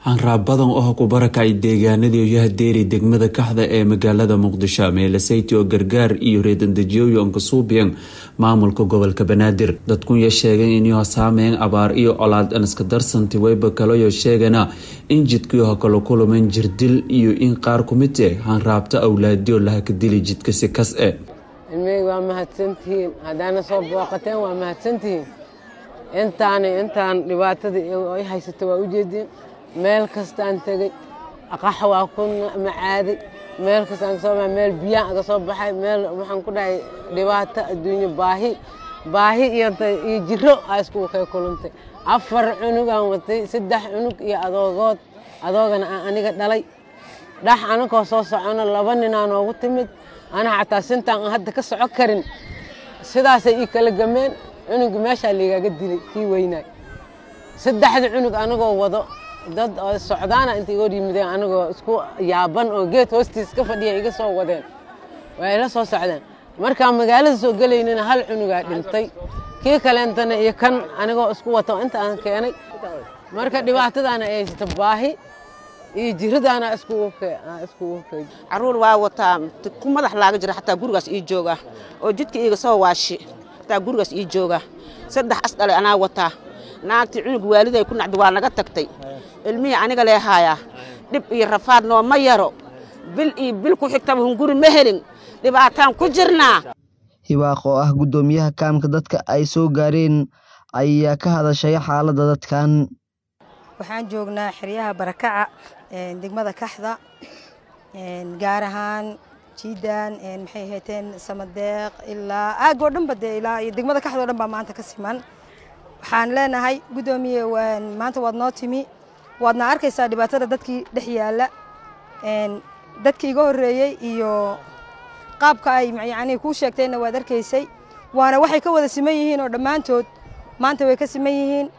hanraab badan oo ku barakacay deegaanadii yahadeeri degmada kaxda ee magaalada muqdisho meelasayti oo gargaar iyo reedandejiyooyo onkasuubiyan maamulka gobolka banaadir dadkunya sheegay inuu saameyn abaar iyo colaad aniska darsanti wayba kalayo sheegana in jidkiiho kala kuluman jirdil iyo in qaar kumid eh hanraabta awlaadiyo lahaka dili jidka si kas e ilmeyga waa mahadsantihiin haddaana soo booqateen waa mahadsantihiin intaani intaan dhibaatada ay haysato waa ujeediin meel kastaan tegey qax waa ku macaaday meel kastaan kasoo baxay meel biyaan aga soo baxay meel waxaan ku dhahay dhibaato adduunyo baahi baahi iyo iyo jiro aa iskugu kay kulantay afar cunug aan watay saddex cunug iyo adoogood adoogana aan aniga dhalay dhax anagoo soo socono laba ninaa noogu timid ana xataa sintaan aan hadda ka soco karin sidaasay ii kala gameen cunuga meeshaa liigaaga dilay kii weynaay saddexda cunug anagoo wado dad socdaana intay igoo yimideen anagoo isku yaaban oo geed hoostiis ka fadhiya iga soo wadeen waa ila soo socdeen markaan magaalada soo gelaynina hal cunugaa dhintay kii kaleentana iyo kan anigoo isku wato inta aan keenay marka dhibaatadaana ay haysato baahi iyo jiradaana iskugu caruur waa wataa ku madax laaga jira xataa gurigaas ii jooga oo jidka iiga soo waashi xataa gurigaas ii jooga saddex as dhalay anaa wataa naagtii cunug waaliday ku nacdi waa naga tagtay ilmihii aniga lee haayaa dhib iyo rafaad nooma yaro bil iyo bil ku xigtaba hunguri ma helin dhibaataan ku jirnaa hibaaq oo ah guddoomiyaha kaamka dadka ay soo gaareen ayaa ka hadashay xaaladda dadkan waxaan joognaa xeryaha barakaca degmada kaxda gaar ahaan jiidan maxay ahayteen samadeeq ilaa aagoo dhanba dee ilaa iyo degmada kaxda o dhan baa maanta ka siman waxaan leenahay guddoomiye maanta waad noo timi waadna arkaysaa dhibaatada dadkii dhex yaalla dadkii iga horreeyey iyo qaabka ay yacnii kuu sheegteenna waad arkaysay waana waxay ka wada siman yihiin oo dhammaantood maanta way ka siman yihiin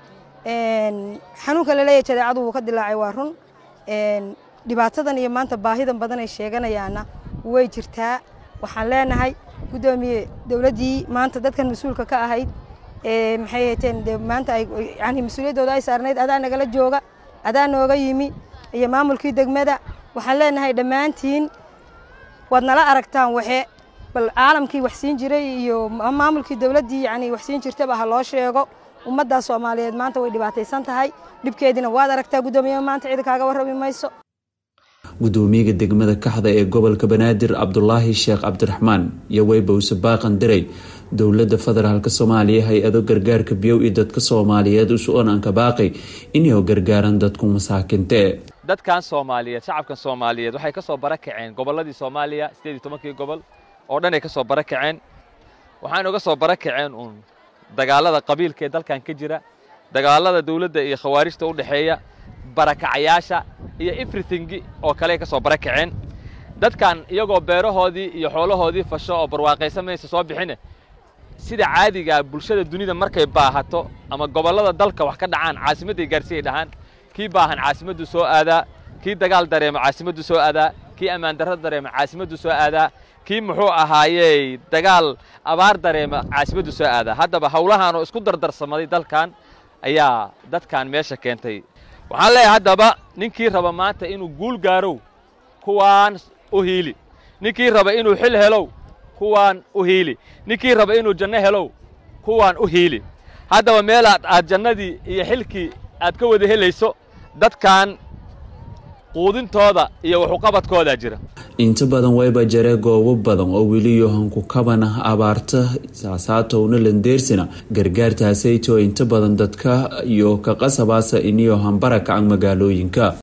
xanuunka laleeyahy jadeecadu wuu ka dilaacay waa run dhibaatadan iyo maanta baahidan badan ay sheeganayaana way jirtaa waxaan leenahay guddoomiye dowladdii maanta dadkan mas-uulka ka ahayd maxay hayteen de maanta ay yani mas-uuliyaddooda ay saarnayd adaa nagala jooga adaa nooga yimi iyo maamulkii degmada waxaan leenahay dhammaantiin waad nala aragtaan waxe bal caalamkii wax siin jiray iyo maamulkii dowladdii yani wax siin jirtaba ha loo sheego ummaddaa soomaaliyeed maanta way dhibaataysan tahay dhibkeediina waad aragtaa guddoomiye maanta cidi kaaga warrami mayso guddoomiyaga degmada kaxda ee gobolka banaadir cabdulaahi sheekh cabdiraxmaan iyo weybowse baaqan diray dowladda federaalk soomaaliya hay-ado gargaarka biyow iyo dadka soomaaliyeed usu-onanka baaqay inay gargaaran dadku masaakintae dadkan soomaaliyeed shacabkan soomaaliyeed waxay ka soo barakaceen gobolladii soomaaliya sideed iyo tobankii gobol oo dhan ay ka soo barakaceen waxaan uga soo barakaceen uun dagaalada qabiilka ee dalkan ka jira dagaalada dawladda iyo khawaarijta u dhexeeya barakacayaasha iyo everything oo kale ay ka soo barakaceen dadkan iyagoo beerahoodii iyo xoolahoodii fasho oo barwaaqaysa maysa soo bixine sida caadigaa bulshada dunida markay baahato ama gobollada dalka wax ka dhacaan caasimadday gaarsiiyay dhahaan kii baahan caasimaddu soo aadaa kii dagaal dareemo caasimaddu soo aadaa kii ammaan darro dareemo caasimaddu soo aadaa kii muxuu ahaayey dagaal abaar dareema caasimaddu soo aadaa haddaba howlahaanoo isku dardarsamaday dalkan ayaa dadkan meesha keentay waxaan leeyahay haddaba ninkii raba maanta inuu guul gaarow kuwaan u hiili ninkii raba inuu xil helow kuwaan u hiili ninkii raba inuu janno helow kuwaan u hiili haddaba meelaad aad jannadii iyo xilkii aad ka wada helayso dadkan quudintooda iyo waxuqabadkoodaa jira inta badan wayba jare goobo badan oo weli yohanku kaban ah abaarta saasaatowna landeersina gargaartaasaytoo inta badan dadka iyo ka qasabaasa iniyohan barakacan magaalooyinka